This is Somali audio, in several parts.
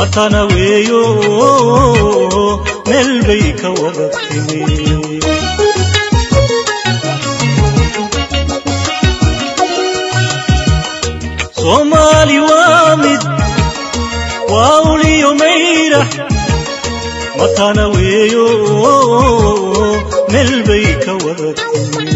matana weeyo meel bay ka wada timi soomaali waa mid waa uliyo mayrax matana weeyo meel bay ka wada timi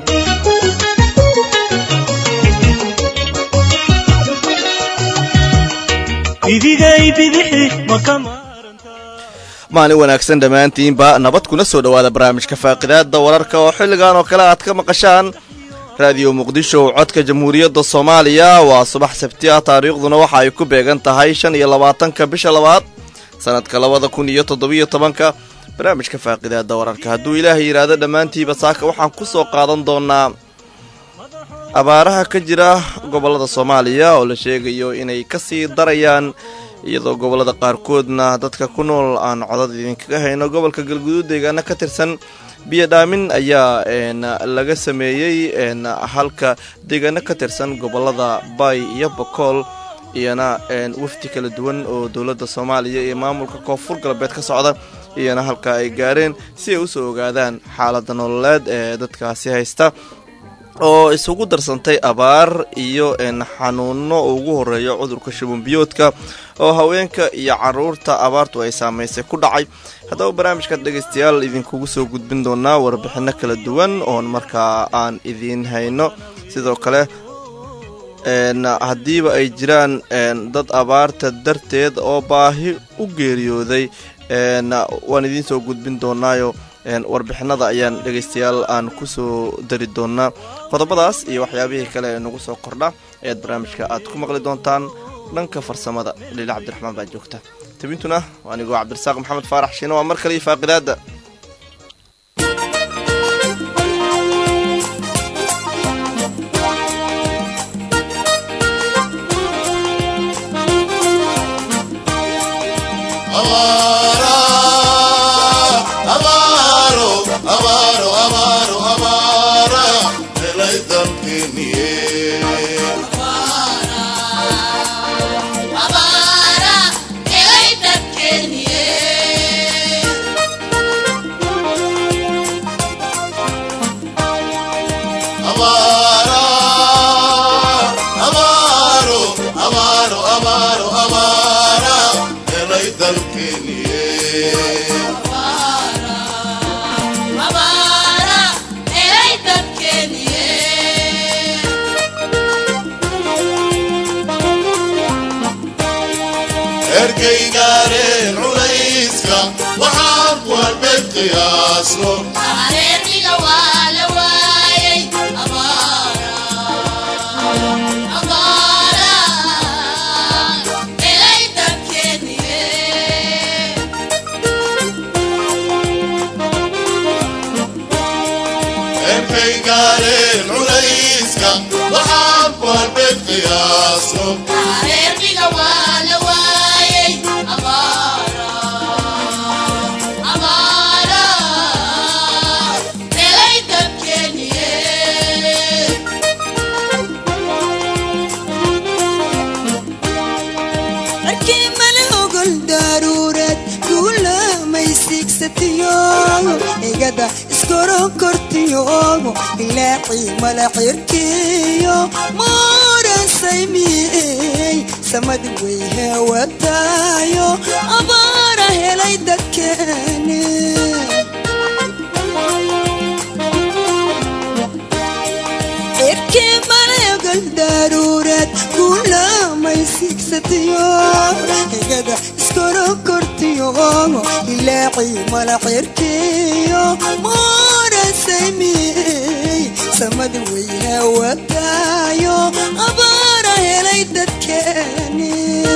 idigay bidixi maka maalin wanaagsan dhammaantiinba nabad kuna soo dhowaada barnaamijka faaqidaada wararka oo xilligan oo kale aad ka maqashaan raadiyo muqdisho codka jamhuuriyadda soomaaliya waa subax sabti ah taariikhduna waxa ay ku beegan tahay shan iyo labaatanka bisha labaad sanadka labada kun iyo toddobiyo tobanka barnaamijka faaqidaada wararka hadduu ilaahay yidhaahdo dhammaantiiba saaka waxaan ku soo qaadan doonaa abaaraha ka jira gobollada soomaaliya oo la sheegayo inay kasii darayaan iyadoo gobollada qaarkoodna dadka ku nool aan codad idinkaga hayno gobolka galguduud deegaana ka tirsan biyo dhaamin ayaa laga sameeyey halka deegaano ka tirsan gobollada bay iyo bokool iyana wafdi kala duwan oo dowladda soomaaliya iyo maamulka koonfur galbeed ka socda iyana halka ay gaareen si ay usoo ogaadaan xaaladda nololeed ee dadkaasi haysta oo isugu darsantay abaar iyo xanuuno ugu horeeyo cudurka shubanbiyoodka oo haweenka iyo caruurta abaartu ay saamaysay ku dhacay haddaba barnaamijkan dhegaystayaal idinkugu soo gudbin doonaa warbixino kala duwan oon markaa aan idiin hayno sidoo kale haddiiba ay jiraan dad abaarta darteed oo baahi u geeriyooday waan idiin soo gudbin doonaayo warbixinada ayaan dhegaystayaal aan kusoo dari doonaa qodobadaas iyo waxyaabihii kale ee nagu soo kordha ayaad barnaamijka aad ku maqli doontaan dhanka farsamada liila cabdiraxmaan baa joogta tabintuna anigoo cabdirasaaq maxamed faarax shiine waa mar kale iyo faaqidaada erkaygaareen culayska waxaan ku halbeed qiyaasno erkaygaareen culayska waxaan ku halbeed qiyaasno igada iskorokortiyogo ilaaci mala xirkiyo moorasaymiyey samadi way hewatayo abaara helay dadkeene irkii malagal daruurad kulamay sigsatiyo igada iskorokortiyogo ilaaci mala xirkiyo moorasaymiyey samadi way hewatayo abaara helay dadkeene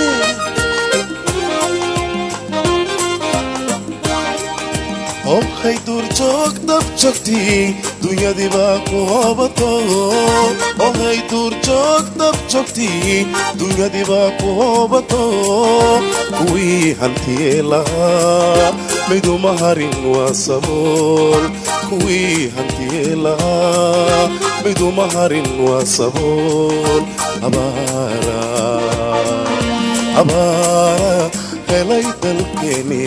hobhay duurjoog dab jogtii dunyadibaa ku hobato ohay duurjoog dab jogtii dunyadibaa ku hobato kuwii hantiyee lahaa miduma harin waa sabool kuwii hantiyee lahaa miduma harin waa sabool abaara abaara helay dalkeeni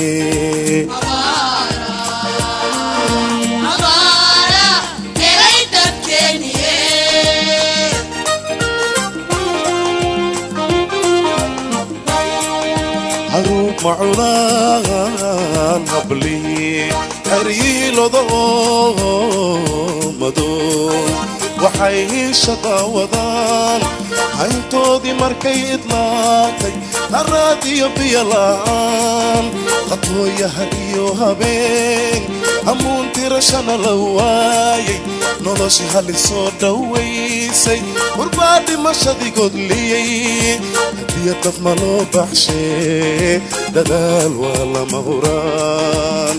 haruub macunaan hablii xariilada oo madow waxay shaqaawadaan hayntoodii markay idlaatay haraad iyo biyola'aan qadooyaha iyo habeen hamuun tirashana la waayay noloshii halisoo dhowaysay warbaa dhimashadii godliyey hadiya daf ma loo baxshee dadaal waa lama huraan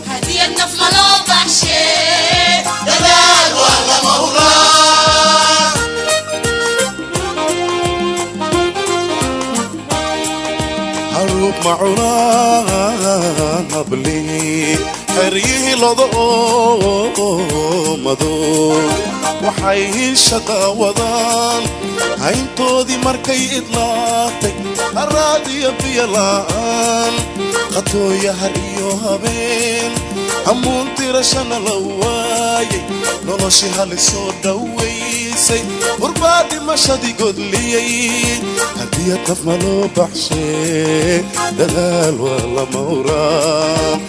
haruub macunaan hablii xeryihii loda oo madow waxay shaqaawadaan hayntoodii markay idlaatay haraad iyo biyola'aan qadooyahar iyo habeen hamuun tirashana la waayay noloshii halisoo dhowaysay warbaa dhimashadii godliyey hadiya daf ma loo baxshee dadaal waa lama huraan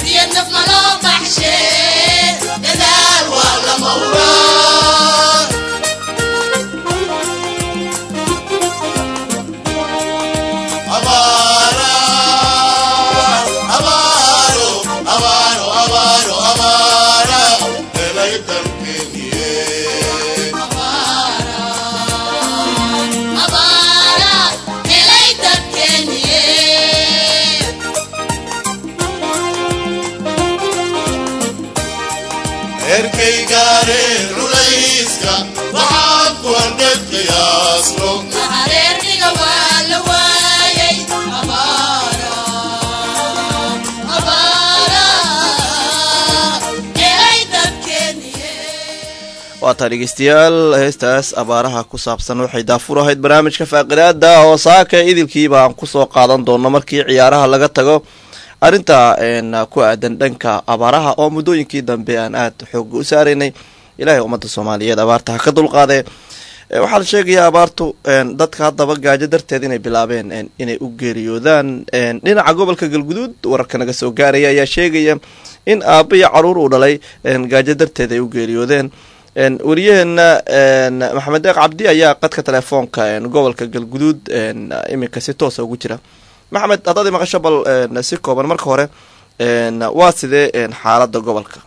erkaygaareen culayska waxaan ku andheg qiyaasno waataa dhegeystayaal heestaas abaaraha ku saabsan waxay daafur ahayd barnaamijka faaqidaada oo saaka idilkiiba aan kusoo qaadan doono markii ciyaaraha laga tago arrinta ku aadan dhanka abaaraha oo muddooyinkii dambe aan aada xooga u saaraynay ilaahay ummadda soomaaliyeed abaarta ha ka dulqaadee waxaa la sheegayaa abaartu dadka haddaba gaajo darteed inay bilaabeen inay u geeriyoodaan dhinaca gobolka galguduud wararka naga soo gaaraya ayaa sheegaya in aaba iyo caruur uu dhalay gaajo darteed ay u geeriyoodeen wariyaheena maxamed deeq cabdi ayaa qadka telefoonka gobolka galguduud iminka si toosa ugu jira maxamed haddaad maqasho bal si kooban marka hore waa sidee xaalada gobolka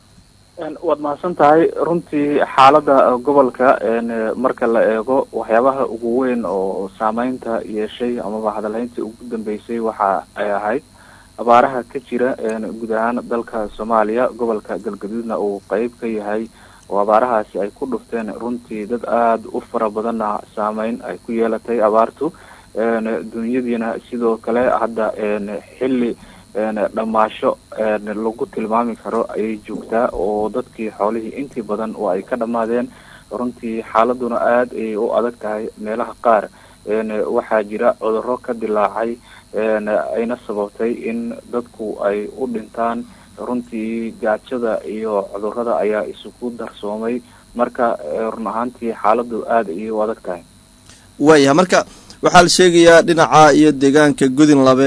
waad mahadsan tahay runtii xaalada gobolka marka la eego waxyaabaha ugu weyn oo saameynta yeeshay amaba hadalhayntii ugu dambeysay waxa ay ahayd abaaraha ka jira guud ahaan dalka soomaaliya gobolka galgaduudna uu qeyb ka yahay oo abaarahaasi ay ku dhufteen runtii dad aada u fara badanna saameyn ay ku yeelatay abaartu dunyadiina sidoo kale hadda xilli dhammaasho lagu tilmaami karo ayay joogtaa oo dadkii xoolihii intii badan oo ay ka dhammaadeen runtii xaaladuna aada ayay u adag tahay meelaha qaar waxaa jira cudurro ka dilaacay ayna sababtay in dadku ay u dhintaan runtii gaajada iyo cudurrada ayaa isugu darsoomay marka run ahaantii xaaladu aada ayay u adag tahay waayahay marka waxaa la sheegayaa dhinaca iyo deegaanka godin labe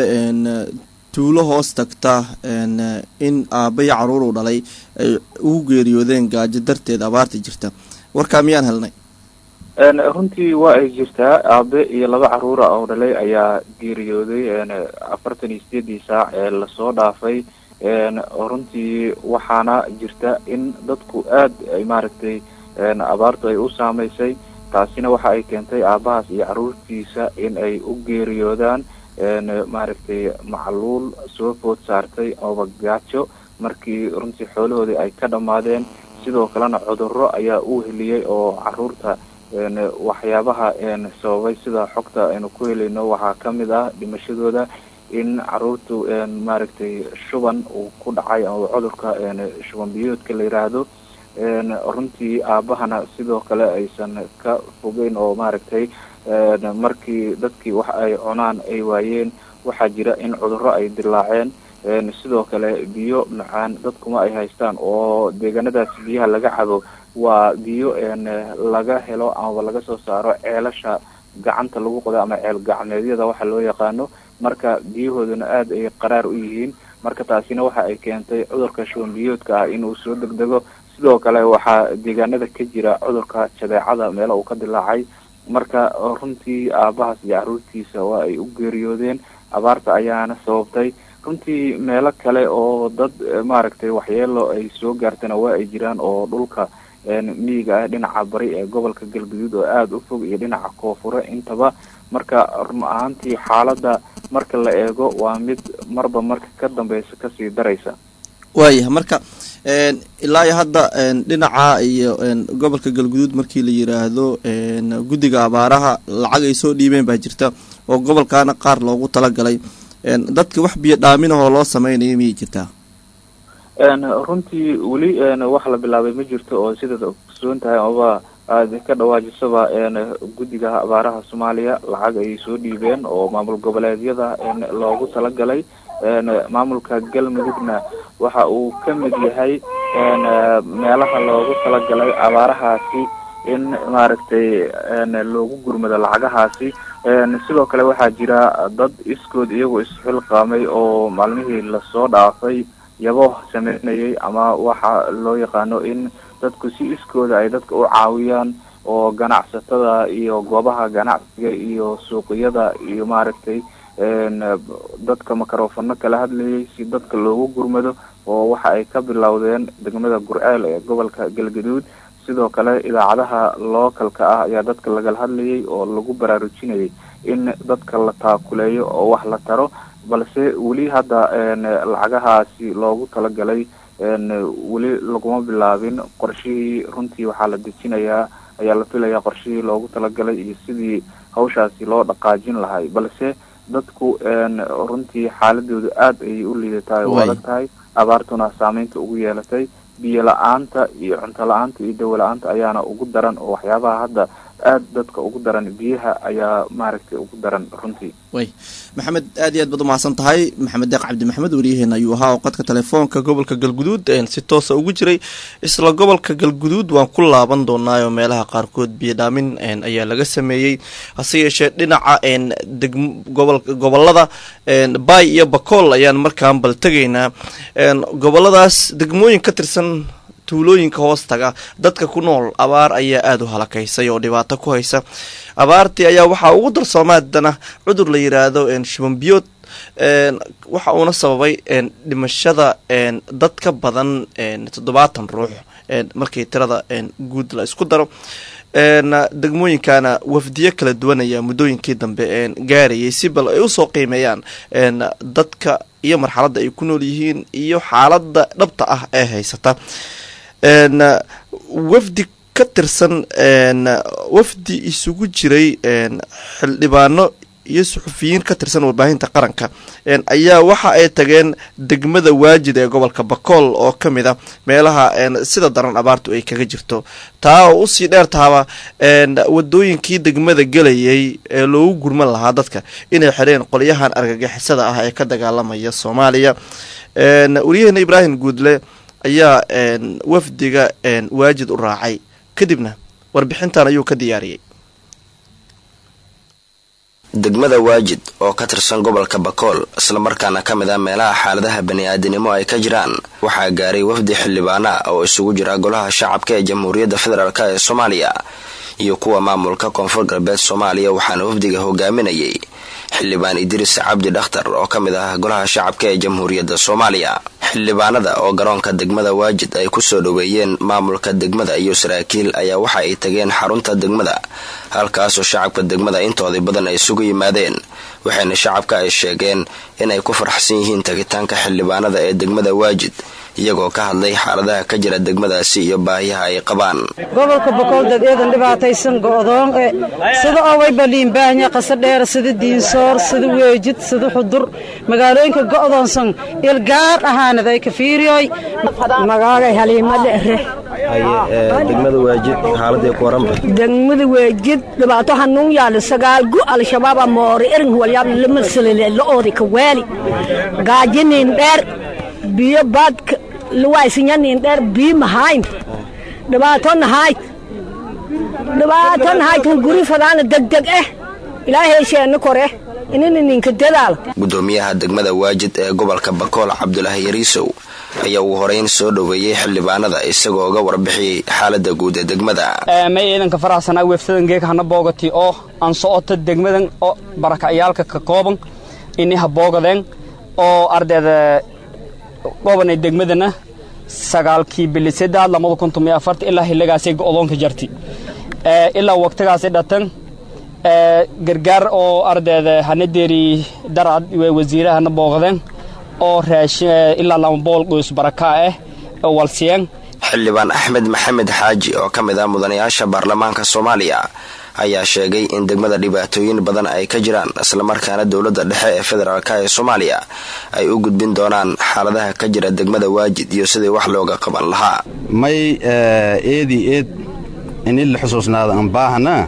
tuulo hoos tagta in aabaya caruur uu dhalay ay ugu geeriyoodeen gaajo darteed abaarta jirta warkaa miyaan helnay runtii waa ay jirtaa aabe iyo laba caruura oo dhalay ayaa geeriyooday afartan iyo sideedii saac ee lasoo dhaafay runtii waxaana jirta in dadku aad ay maaragtay abaartu ay u saameysay taasina waxa ay keentay aabahaas iyo caruurtiisa in ay u geeriyoodaan maaragtay macluul soo food saartay amaba gaajo markii runtii xoolahoodii ay ka dhammaadeen sidoo kalena cudurro ayaa u heliyey oo caruurta waxyaabaha sababay sida xogta aynu ku helayno waxaa kamid ah dhimashadooda in caruurtu maaragtay shuban uu ku dhacay ama cudurka shuban biyoodka la yiraahdo runtii aabahana sidoo kale aysan ka fogeyn oo maaragtay markii dadkii wax ay cunaan ay waayeen waxaa jira in cudurro ay dilaaceen sidoo kale biyo macaan dadkuma ay haystaan oo deegaanadaas biyaha laga cabo waa biyo laga helo amaba laga soo saaro ceelasha gacanta lagu qodo ama ceel gacmeedyada waxa loo yaqaano marka biyahooduna aada ay qaraar u yihiin marka taasina waxa ay keentay cudurka shuban biyoodka ah inuu soo degdego sidoo kale waxaa deegaanada ka jira cudurka jadeecada meelo uu ka dilaacay marka runtii aabahaas iyo caruurtiisa waa ay u geeriyoodeen abaarta ayaana sababtay runtii meelo kale oo dad maaragtay waxyeelo ay soo gaartana waa ay jiraan oo dhulka miyiga ah dhinaca bari ee gobolka galguduud oo aada u fog iyo dhinaca koonfure intaba marka run ahaantii xaaladda marka la eego waa mid marba marka ka dambeysa kasii daraysa waayahay marka ilaa iyo hadda dhinaca iyo gobolka galguduud markii la yiraahdo guddiga abaaraha lacag ay soo dhiibeen baa jirta oo gobolkaana qaar loogu talagalay dadka wax biyo dhaaminahoo loo sameynaya miyay jirtaa runtii weli wax la bilaabay ma jirto oo sidaad ogsoon tahay amaba aad ka dhawaajisaba guddiga abaaraha soomaaliya lacag ayay soo dhiibeen oo maamul goboleedyada loogu talagalay maamulka galmudugna waxa uu ka mid yahay meelaha loogu talagalay abaarahaasi in maaragtay loogu gurmado lacagahaasi sidoo kale waxaa jira dad iskood iyagoo isxilqaamay oo maalmihii lasoo dhaafay yabo sameynayay ama waxa loo yaqaano in dadku si iskooda ay dadka u caawiyaan oo ganacsatada iyo goobaha ganacsiga iyo suuqyada iyo maaragtay dadka makarofano kala hadlayay si dadka loogu gurmado oo waxa ay ka bilowdeen degmada gurceel ee gobolka galgaduud sidoo kale idaacadaha lookalka ah ayaa dadka lagala hadlayay oo lagu baraarujinayay in dadka la taakuleeyo oo wax la taro balse weli hadda lacagahaasi loogu talagalay weli laguma bilaabin qorshihii runtii waxaa la dejinayaa ayaa la filayaa qorshihii loogu talagalay iyo sidii hawshaasi loo dhaqaajin lahay balse dadku runtii xaaladoodu aada ayay u liidataa u adag tahay abaartuna saameynta ugu yeelatay biyo la-aanta iyo cunto la-aanta iyo dawo la-aanta ayaana ugu daran oo waxyaabaha hadda aada dadka ugu daran biyaha ayaa maaragtay ugu daran runtii way maxamed aad iyo aad baad umahadsan tahay maxamed deeq cabdi maxamed waryaheena ayuu ahaa oo qadka telefoonka gobolka galguduud si toosa ugu jiray isla gobolka galguduud waan ku laaban doonaayo meelaha qaarkood biyo dhaamin ayaa laga sameeyey hase yeeshee dhinaca deg gobol gobolada bay iyo bakool ayaan markaan bal tegaynaa goboladaas degmooyin ka tirsan tuulooyinka hoos taga dadka ku nool abaar ayaa aada u halakaysay oo dhibaato ku haysa abaartii ayaa waxaa ugu darsoomaadana cudur la yiraahdo shubanbiyood waxa uuna sababay dhimashada dad ka badan toddobaatan ruux markii tirada guud la isku daro degmooyinkana wafdiyo kala duwan ayaa muddooyinkii dambe gaarayay si bal ay usoo qiimeeyaan dadka iyo marxaladda ay ku nool yihiin iyo xaaladda dhabta ah ee haysata wafdi ka tirsan wafdi isugu jiray xildhibaano iyo suxufiyiin ka tirsan warbaahinta qaranka ayaa waxa ay tageen degmada waajid ee gobolka bakool oo ka mid a meelaha sida daran abaartu ay kaga jirto taa oo usii dheer tahaba wadooyinkii degmada gelayay ee loogu gurman lahaa dadka inay xidheen qolyahan argagixisada ah ee ka dagaalamaya soomaaliya waryaheena ibraahim guudle ayaa wafdiga waajid u raacay kadibna warbixintan ayuu ka diyaariyey degmada waajid oo ka tirsan gobolka bakool islamarkaana ka mid ah meelaha xaaladaha bani-aadanimo ay ka jiraan waxaa gaaray wafdi xildhibaana oo isugu jira golaha shacabka ee jamhuuriyadda federaalk ee soomaaliya iyo kuwa maamulka koonfur galbeed soomaaliya waxaana wafdiga hogaaminayay xildhibaan idriis cabdi dhakhtar oo ka mid ah golaha shacabka ee jamhuuriyadda soomaaliya xildhibaanada oo garoonka degmada waajid ay kusoo dhoweeyeen maamulka degmada iyo saraakiil ayaa waxa ay tageen xarunta degmada halkaasoo shacabka degmada intooda badan ay isugu yimaadeen waxayna shacabka ay sheegeen inay ku faraxsan yihiin tagitaanka xildhibaanada ee degmada waajid iyagoo ka hadlay xaaladaha ka jira degmadaasi iyo baahiyaha ay qabaan gobolka bokool dad eedan dhibaataysan go'doon e sida owayba liimbaahnya qasadheer sida diinsoor sida weejid sida xudur magaalooyinka go'doonsan ilgaar ahaanad ay ka fiiriyoy magaagay haliima dheere degmada waajid xaaladii ku waranba degmada weejid dhibaato hanuun yaali sagaal gu al-shabaaba moori erin walyaab lamasalale la oodi ka waali gaajinin dheer biyo baadka luwaysinyanin dheer bii mahayn dhibaato nahayd dhibaato nahayd hun guri fadaana degdeg eh ilaahay sheena kore inina ninka dadaal gudoomiyaha degmada waajid ee gobolka bakool cabdulaahi yariisow ayaa ugu horeyn soo dhoweeyey xildhibaanada isagoo uga warbixiyey xaalada guud ee degmada may ciidanka faraxsanaa weefsadan geeka hana boogati oo aan socota degmadan oo barakacyaalka ka kooban ini ha boogadeen oo ardayda gobanay degmadana sagaalkii bilisedaad lamada kuntum iyo afarta ilaa xilligaasay go'doonka jarti ilaa waqtigaasay dhatan gargaar oo ardayda hana deeri darcad wasiiraha hana booqdeen oo raashin ilaa lama bool qoys barakaa ah oo walsiyeen xildhibaan axmed maxamed xaaji oo ka mid ah mudanayaasha baarlamaanka soomaaliya ayaa sheegay in degmada dhibaatooyin badan ay ka jiraan islamarkaana dowladda dhexe ee federaalka ee soomaaliya ay u gudbin doonaan xaaladaha ka jira degmada waajid iyo sidii wax looga qaban lahaa may eedii eed in la xusuusnaada aan baahanaa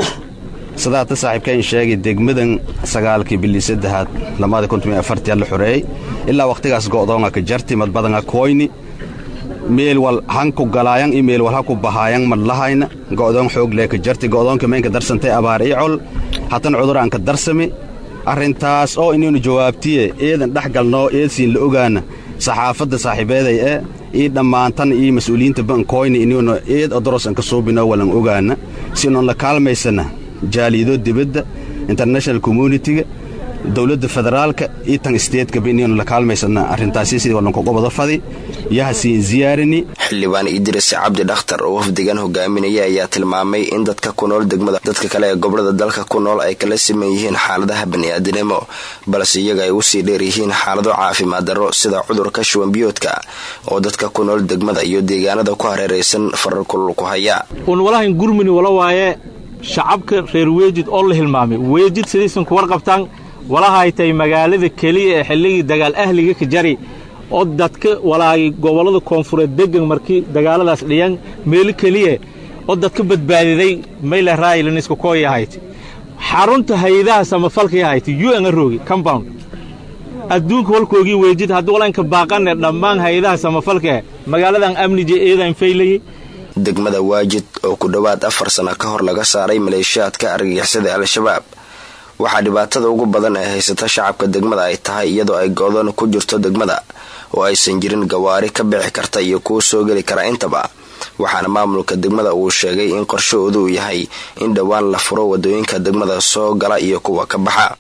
sidaata saaxiibkayn sheegay degmadan sagaalkii bilii saddexaad lamada kuntumiyo afartii la xoreeyey ilaa wakhtigaas go'doonga ka jarti mad badanga koyni meel wal hanku galaayan iyo meel wal haku bahaayan mad lahayna go'doon xoog lee ka jarti go'doonka maynka darsantay abaar ii col hatan cudur aan ka darsami arrintaas oo inaynu jawaabtiye eedan dhex galnoo eedsiin la ogaana saxaafadda saaxiibeeday ee ii dhammaantan iyo mas-uuliyiinta bankoyni inuuna eed odoros an ka suubinoo walan ogaana si inuun la kaalmaysana jaalido dibadda international communitiga dowladda federaalka iyo tan isteedkaba inaynu la kaalmaysana arrintaasi sidii walankuqobado fadi yahasiin ziyaarini xildhibaan idris cabdi dhakhtar oo wafdigan hogaaminaya ayaa tilmaamay in dadka ku nool degmada dadka kale ee gobolada dalka ku nool ay kala siman yihiin xaaladaha bani'aadinimo balse iyaga ay usii dheer yihiin xaalado caafimaad darro sida cudurka shuwanbiyoodka oo dadka ku nool degmada iyo deegaanada ku hareeraysan farar kulul ku haya un walahan gurmini wala waaye shacabka reer weejid oo la hilmaamay weejid sidaysan ku warqabtaan walahay tay magaalada keliya ee xilligii dagaal ahliga ka jari oo dadka walaagay gobollada koonfureed deggan markii dagaaladaas dhiyan meelo keliya oo dadka badbaadiday mayle raayilaniska kooy ahayd xarunta hay-adaha samafalkay ahayd un roogi compound adduunka walkoogii weejid haddii walanka baaqane dhammaan hay-adaha samafalkae magaaladan amnija eedan faylayey degmada waajid oo ku dhowaad afar sano ka hor laga saaray maleeshiyaadka argagixisada al-shabaab waxaa dhibaatada ugu badan ee haysata shacabka degmada ay tahay iyadoo ay go'doon ku jirto degmada oo aysan jirin gawaari ka bixi karta iyo kuwa soo geli kara intaba waxaana maamulka degmada uu sheegay in qorshahoodu uu yahay in dhowaan la furo wadooyinka degmada soo gala iyo kuwa ka baxa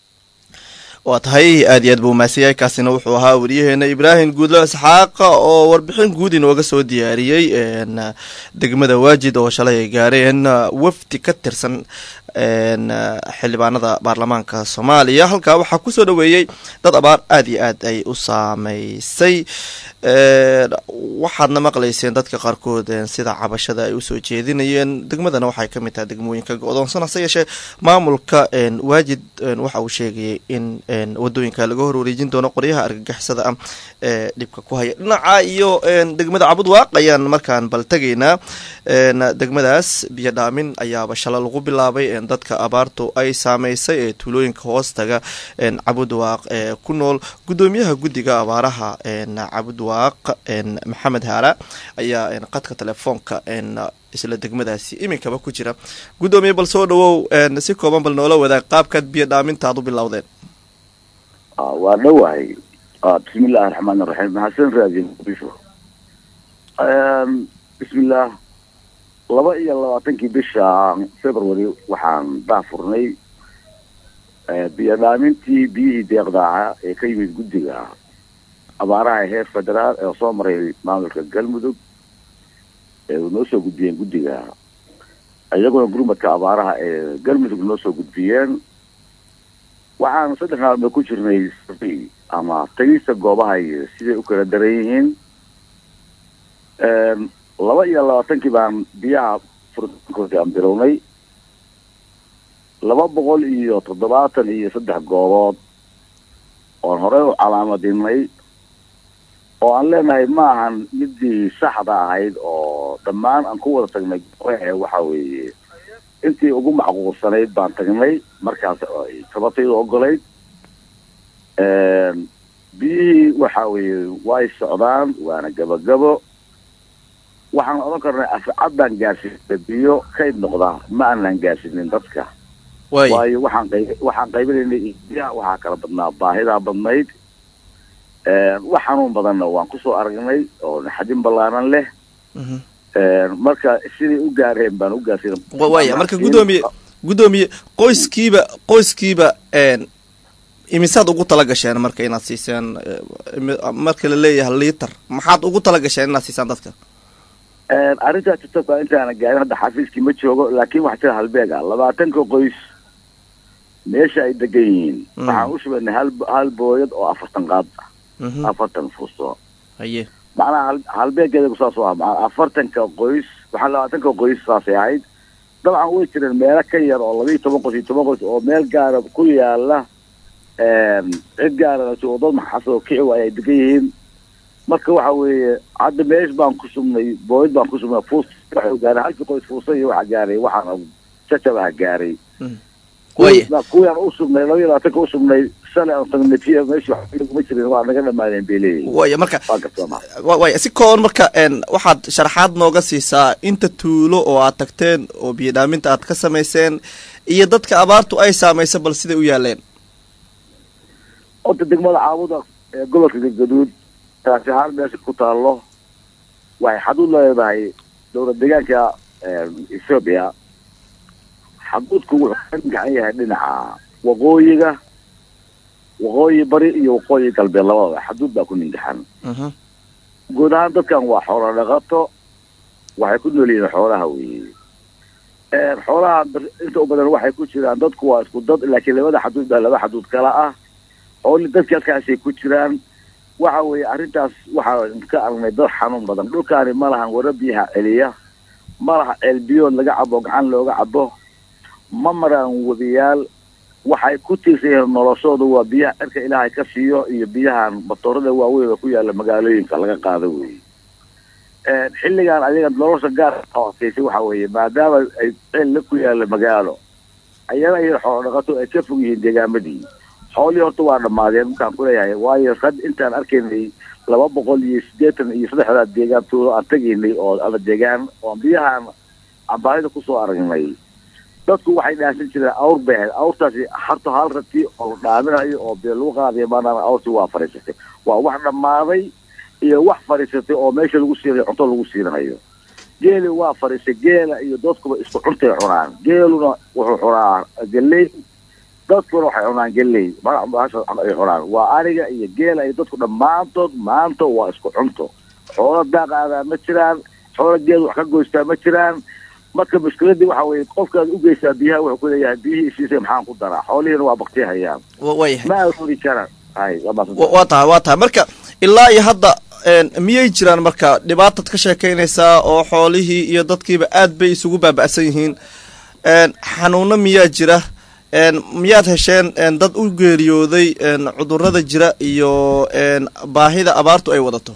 waa tahay aad iyo aad buu maasiyahay kaasina wuxuu ahaa wariyaheena ibraahim guudlo isxaaqa oo warbixin guud inooga soo diyaariyey degmada waajid oo shalay ay gaareen wafdi ka tirsan xildhibaanada baarlamaanka soomaaliya halkaa waxaa kusoo dhaweeyey dad abaar aad iyo aad ay u saameysay waxaadna maqlayseen dadka qaarkood sida cabashada ay usoo jeedinayeen degmadana waxay kamid tahay degmooyinka go-doonsan hase yeeshee maamulka waajid waxa uu sheegayay in wadooyinka laga hor wareejin doono qoryaha argagixisada ah ee dhibka ku haya dhinaca iyo degmada cabudwaaq ayaan markaan bal tegaynaa degmadaas biyo dhaamin ayaaba shala lagu bilaabay dadka abaartu ay saameysay ee tuulooyinka hoostaga cabudwaaq ee ku nool gudoomiyaha guddiga abaaraha cabudwaaq maxamed haara ayaa qadka telefoonka isla degmadaasi iminkaba ku jira gudoomiye bal soo dhawow si kooban bal noola wadaag qaabkaad biyo dhaamintaad u bilowdeen waa dhowahay bismillahi raxmaan raxiim maxasan raadi muqdisho bismillaah laba iyo labaatankii bisha february waxaan daafurnay biyo dhaamintii biyihii deeqdaaca ee ka yimid guddiga abaaraha heer federaal ee soo maray maamulka galmudug ee noo soo gudbiyeen guddiga iyaguna gurmadka abaaraha ee galmudug noo soo gudbiyeen waxaan saddex maalmood ku jirnay ama tagista goobaha iyo siday u kala daran yihiin laba iyo labaatankii baan biyaha furitaankoodii aan bilownay laba boqol iyo toddobaatan iyo saddex goobood oon horey u calaamadinay oo aan leenahay ma ahan midii saxda ahayd oo dhammaan aan ku wada tagnay waxa weeye intii ugu macquulsanayd baan tagnay markaas ay tabataydu ogolayd biyihii waxa weeye way socdaan waana gabagabo waxaan odhan karnay afcaddaan gaarsiinay biyo kayd noqda ma aanan gaarsiinin dadka waayo waxaan qayb waxaan qaybinaynay biyaha waxaa kala badnaa baahidaa badnayd wax xanuun badanna waan kusoo aragnay oo naxadin ballaaran leh marka siday u gaareen baan u gaarsiin waya marka guddoomiye guddoomiye qoyskiiba qoyskiiba imisaad ugu tala gasheen marka inaad siiseen marka la leeyahay liiter maxaad ugu tala gasheen inaad siisaan dadka arrintaa titabka intaana gaarin hadda xafiiskii ma joogo laakiin waxaa jira halbeeg ah labaatanka qoys meesha ay degan yihiin waxaan u shubanay hal hal booyad oo afartan qaad ah afartan fusto haye macnaha hal halbeegeeda saas waa macnaa afartanka qoys waxaa labaatanka qoys saasay ahayd dabcan way jireen meelo ka yar oo laba iyo toban qoys iyo toban qoys oo meel gaara ku yaala cid gaara oo dad maxasoo kici waay ay degan yihiin marka waxa weeye hadda meesh baan ku subnay booyad baan ku subnay fuus waxay gaaray halkii qoys fuusa iyo waxa gaaray waxaana jajabaha gaaray kuwaan u subnay laba iyo labaatanka u subnay shalay aan tagnay p meesha waxma jirin waa naga dhamaadeen bay leeyihin waya marka waa garsooma waya si kooban marka waxaad sharaxaad nooga siisaa inta tuulo oo aad tagteen oo biyo dhaaminta aad ka samayseen iyo dadka abaartu ay saamaysa bal siday u yaaleen horta degmada caabuda ee gobolka galgaduud taasi ahaan meesha ku taallo waxay xaduud leedahay dowlad deegaanka ethoobia xaduudku wuxuu ka gacan yahay dhinaca waqooyiga waqooyi bari iyo waqooyi galbeed labadaba xaduud baa ku ningaxan guud ahaan dadkan waa xoolo dhaqato waxay ku nool yihiin xoolaha weeye xoolaha inta u badan waxay ku jiraan dadku waa isku dad laakiin labada xaduud baa laba xaduud kala ah xooli dadki halkaasay ku jiraan waxa weeye arrintaas waxaan ka aragnay dad xanuun badan dhulkaani ma lahan wara biyaha celiya ma laha ceel biyood laga cabo gacan looga cabo ma maraan wadiyaal waxay ku tiirsan yihiin noloshooda waa biyaha cirka ilaahay ka siiyo iyo biyahan matoorada waaweyn oo ku yaala magaalooyinka laga qaado weeye xilligan ayaga nolosha gaarka hoseysay waxa weeye maadaama ay ceel ku yaala magaalo ayana iyo xoolo dhaqato ay ka fog yihiin deegaamadii xoolihii horta waa dhammaadeen markaan kuleeyahay waayo rag intaan arkaynay laba boqol iyo siddeetan iyo saddexdaa deegaan tuulo aan tegaynay oo ama deegaan oo biyahan ambaarida kusoo aragnay dadku waxay dhaansan jireen awr bay ahayd awrtaasi harto hal rati oo dhaaminayo oo bee lagu qaadaya maadaama awrtii waa fadhiisatay waa wax dhammaaday iyo wax fadhiisatay oo meesha lagu siinayo cunto lagu siinayo geeli waa fadhiistay geela iyo dadkuba isku cuntay cunaan geeluna wuxuu cunaa geley dadkuna waxay cunaan geley ay cunaan waa ariga iyo geela iyo dadku dhammaantood maanta waa isku cunto xoolo daaq aadaa ma jiraan xoolo geed wax ka goystaa ma jiraan marka mushkiladii waxa weeye qofkaad u geysaa biyaha wuxuu ku leeyahay biyihii isiisay maxaan ku daraa xoolihiina waa bakti hayaan wayahay ma aroori karaan hay waa tahay waa tahay marka ilaa iyo hadda miyay jiraan marka dhibaatad ka sheekaynaysaa oo xoolihii iyo dadkiiba aad bay isugu baaba'san yihiin xanuuno miyaa jira miyaad hesheen dad u geeriyooday cudurada jira iyo baahida abaartu ay wadato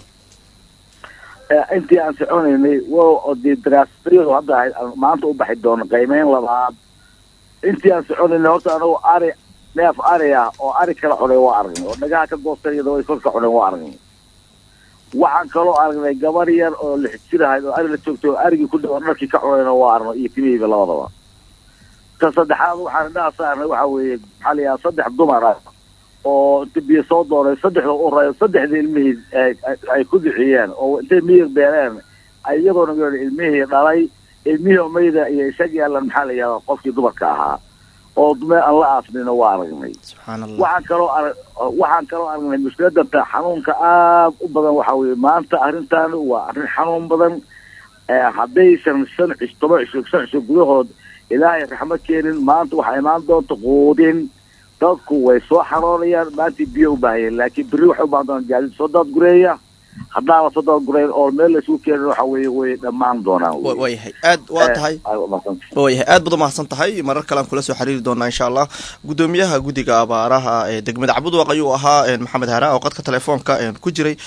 intii aan soconaynay w dee daraasado hadda ahayd maanta u baxi doono qiimeyn labaad intii aan soconaynay horta anagu ari neef ari ah oo ari kala cunay waa aragnay oo dhagaha ka goostay iyadoo ay kolka cuneen waa aragnay waxaan kaloo aragnay gabar yar oo lix jir ahayd oo ari la joogtay oo arigii ku dhaw dharkii ka cunayna waa aragnay iyo timihiiba labadaba ta saddexaad waxaan indhaha saarnay waxa weeye maxaa la yidhaha saddex dumar ah oo inta biyo soo doonay saddexda u rayo saddexda ilmihii ay ku bixiyeen oo intay miyir beereen iyagoona yo ilmihii dhalay ilmihii mayda iyo isag yaalan maxaa la yidhahda qofkii dumarka ahaa oo dume aan la aasnino waa aragnay waxaan kaloo arag waxaan kaloo aragnay mushkiladanta xanuunka aad u badan waxa weeye maanta arrintan waa arrin xanuun badan haddaysan shan cish toban cisho shan cisho gudahood ilaahay raxmad keenin maanta waxaa imaan doonta quudin dadku way soo xaroonayaan maantii biyo u baahayeen laakiin berri waxay u baahan doonaan gaadiid soo daad gureeya haddaana soo daad gureyn oo meel laysugu keenin waxa weeye way dhammaan doonaan wayahay aad waa tahay wayahay aad baad umahadsan tahay marar kalean kula soo xiriiri doonaa insha allah guddoomiyaha guddiga abaaraha ee degmada cabudwaq ayuu ahaa maxamed hara oo qadka telefoonka ku jiray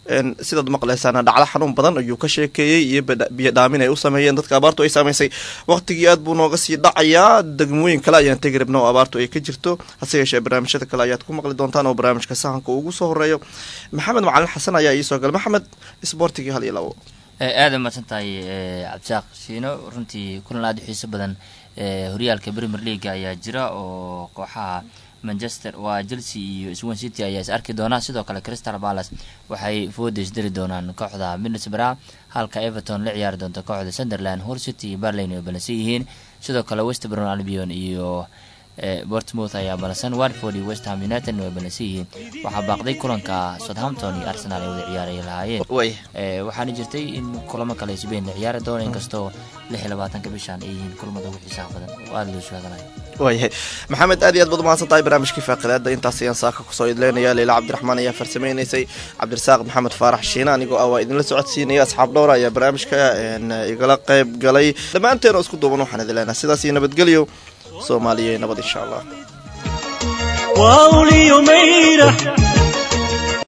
sidaad maqlaysaana dhacdo xanuun badan ayuu ka sheekeeyey iyo biyo dhaamin ay u sameeyeen dadka abaartu ay saamaysay waqtigii aad buu nooga sii dhacayaa degmooyin kale ayaan tegi rabna oo abaartu ay ka jirto hase yeeshee barnaamijyada kale ayaad ku maqli doontaan oo barnaamijka sahanka ugu soo horeeyo maxamed macalin xasan ayaa iisoo galay maxamed isboortigii hal iyo labo aada umahadsan tahay cabdisaaq shiino runtii kulan aada u xiiso badan horyaalka premier leaga ayaa jira oo kooxaha manchester waa chelsea iyo swan city ayaa is arki doonaa sidoo kale crystal palace waxay fooda isdari doonaan kooxda middlesbrough halka everton la ciyaari doonto kooxda sunderland hull city iyo barlin ay balansan yihiin sidoo kale westbron albion iyo bortmouth ayaa balansan watford iyo west ham united way balansan yihiin waxaa baaqday kulanka southampton iyo arsenal ay wada ciyaaray lahaayeen waxaana jirtay in kulamo kale spain la ciyaari doono inkastoo lix iyo labaatanka bishan ay yihiin kulamada ugu xiisaha badan oo aada loo sugaadanayo waayahay maxamed aad iyo aad baad umahadsan tahay barnaamijkii faaqidaada intaas ayaan saaka kusoo idleynaya leila cabdiraxmaan ayaa farsameynaysay cabdirasaaq maxamed faarax shiine anigoo ah waa idinla socodsiinaya asxaab dhowra ayaa barnaamijka igala qayb galay dhammaanteen oo isku duuban waxaan idin leenahay sidaas iyo nabadgelyo soomaaliya nabad insha allah wauliyo mayra